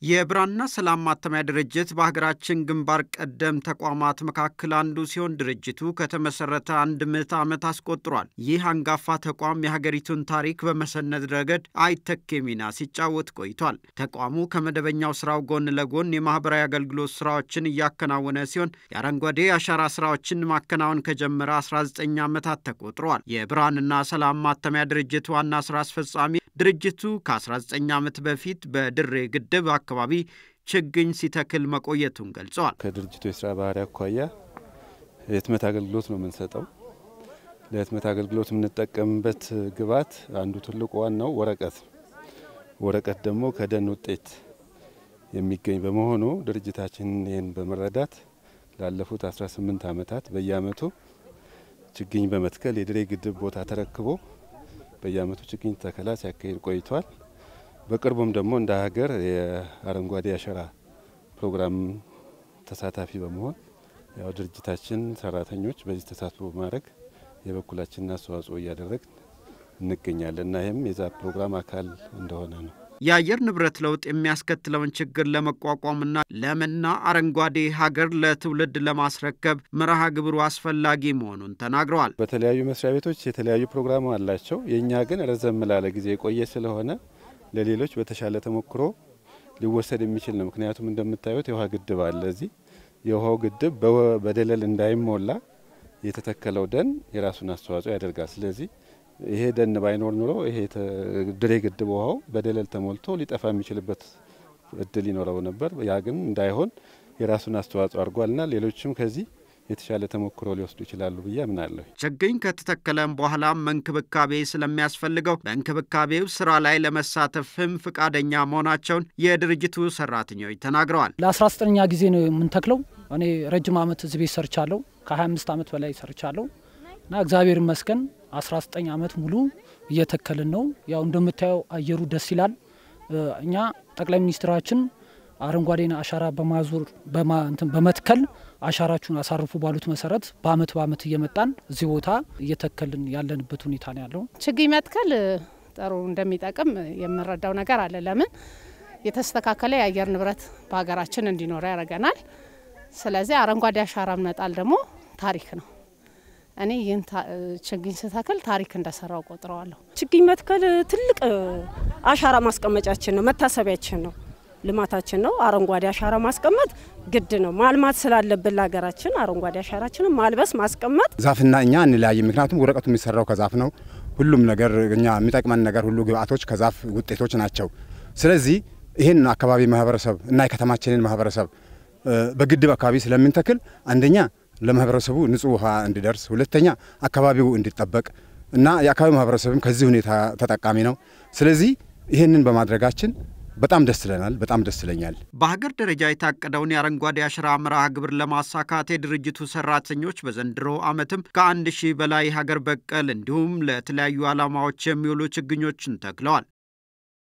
የብርሃንና ሰላም ማተሚያ ድርጅት በሀገራችን ግንባር ቀደም ተቋማት መካከል አንዱ ሲሆን ድርጅቱ ከተመሰረተ አንድ ምዕተ ዓመት አስቆጥሯል። ይህ አንጋፋ ተቋም የሀገሪቱን ታሪክ በመሰነድ ረገድ አይተኬ ሚና ሲጫወት ቆይቷል። ተቋሙ ከመደበኛው ስራው ጎን ለጎን የማህበራዊ አገልግሎት ስራዎችን እያከናወነ ሲሆን የአረንጓዴ አሻራ ስራዎችን ማከናወን ከጀመረ 19 ዓመታት ተቆጥረዋል። የብርሃንና ሰላም ማተሚያ ድርጅት ዋና ስራ አስፈጻሚ ድርጅቱ ከ19 ዓመት በፊት በድሬ ግድብ አካባቢ ችግኝ ሲተክል መቆየቱን ገልጸዋል። ከድርጅቱ የስራ ባህሪ አኳያ የህትመት አገልግሎት ነው የምንሰጠው። ለህትመት አገልግሎት የምንጠቀምበት ግብዓት አንዱ ትልቁ ዋናው ወረቀት፣ ወረቀት ደግሞ ከደን ውጤት የሚገኝ በመሆኑ ድርጅታችን ይህን በመረዳት ላለፉት 18 ዓመታት በየአመቱ ችግኝ በመትከል የድሬ ግድብ ቦታ ተረክቦ በየአመቱ ችግኝ ተከላ ሲያካሂድ ቆይቷል። በቅርቡም ደግሞ እንደ ሀገር የአረንጓዴ አሻራ ፕሮግራም ተሳታፊ በመሆን ያው ድርጅታችን ሰራተኞች በዚህ ተሳትፎ በማድረግ የበኩላችንን አስተዋጽኦ እያደረግን እንገኛለን እና ይህም የዛ ፕሮግራም አካል እንደሆነ ነው። የአየር ንብረት ለውጥ የሚያስከትለውን ችግር ለመቋቋምና ለምና አረንጓዴ ሀገር ለትውልድ ለማስረከብ መርሃ ግብሩ አስፈላጊ መሆኑን ተናግረዋል። በተለያዩ መስሪያ ቤቶች የተለያዩ ፕሮግራም አላቸው። የእኛ ግን ረዘም ላለ ጊዜ የቆየ ስለሆነ ለሌሎች በተሻለ ተሞክሮ ሊወሰድ የሚችል ነው። ምክንያቱም እንደምታዩት የውሃ ግድብ አለ። እዚህ የውሃው ግድብ በደለል እንዳይሞላ የተተከለው ደን የራሱን አስተዋጽኦ ያደርጋል። ስለዚህ ይሄ ደን ባይኖር ኑሮ ይሄ ድሬ ግድብ ውሃው በደለል ተሞልቶ ሊጠፋ የሚችልበት እድል ይኖረው ነበር። ያ ግን እንዳይሆን የራሱን አስተዋጽኦ አድርጓልና ሌሎችም ከዚህ የተሻለ ተሞክሮ ሊወስዱ ይችላሉ ብዬ አምናለሁ። ችግኝ ከተተከለም በኋላም እንክብካቤ ስለሚያስፈልገው በእንክብካቤው ስራ ላይ ለመሳተፍም ፍቃደኛ መሆናቸውን የድርጅቱ ሰራተኞች ተናግረዋል። ለአስራ ዘጠነኛ ጊዜ ነው የምንተክለው። እኔ ረጅም ዓመት እዚህ ቤት ሰርቻለሁ። ከ25 ዓመት በላይ ሰርቻለሁ እና እግዚአብሔር ይመስገን 19 ዓመት ሙሉ እየተከልን ነው። ያው እንደምታየው አየሩ ደስ ይላል። እኛ ጠቅላይ ሚኒስትራችን አረንጓዴን አሻራ በማዞር በመትከል አሻራችሁን አሳርፉ ባሉት መሰረት በአመት በአመት እየመጣን እዚህ ቦታ እየተከልን ያለንበት ሁኔታ ነው ያለው። ችግኝ መትከል ጥሩ እንደሚጠቅም የምንረዳው ነገር አለ። ለምን የተስተካከለ የአየር ንብረት በሀገራችን እንዲኖር ያደርገናል። ስለዚህ አረንጓዴ አሻራ መጣል ደግሞ ታሪክ ነው። እኔ ይህን ችግኝ ስተክል ታሪክ እንደሰራው ቆጥረዋለሁ። ችግኝ መትከል ትልቅ አሻራ ማስቀመጫችን ነው፣ መታሰቢያችን ነው፣ ልማታችን ነው። አረንጓዴ አሻራ ማስቀመጥ ግድ ነው። ማልማት ስላለብን ለሀገራችን አረንጓዴ አሻራችንን ማልበስ ማስቀመጥ። ዛፍና እኛ እንለያይም። ምክንያቱም ወረቀቱ የሚሰራው ከዛፍ ነው። ሁሉም ነገር እኛ የሚጠቅመን ነገር ሁሉ ግብአቶች ከዛፍ ውጤቶች ናቸው። ስለዚህ ይህን አካባቢ ማህበረሰብ እና የከተማችንን ማህበረሰብ በግድብ አካባቢ ስለምንተክል አንደኛ ለማህበረሰቡ ንጹህ ውሃ እንዲደርስ፣ ሁለተኛ አካባቢው እንዲጠበቅ እና የአካባቢው ማህበረሰብም ከዚህ ሁኔታ ተጠቃሚ ነው። ስለዚህ ይህንን በማድረጋችን በጣም ደስ ይለናል። በጣም ደስ ይለኛል። በሀገር ደረጃ የታቀደውን የአረንጓዴ አሻራ መርሃ ግብር ለማሳካት የድርጅቱ ሰራተኞች በዘንድሮ ዓመትም ከአንድ ሺህ በላይ ሀገር በቀል እንዲሁም ለተለያዩ ዓላማዎች የሚውሉ ችግኞችን ተክለዋል።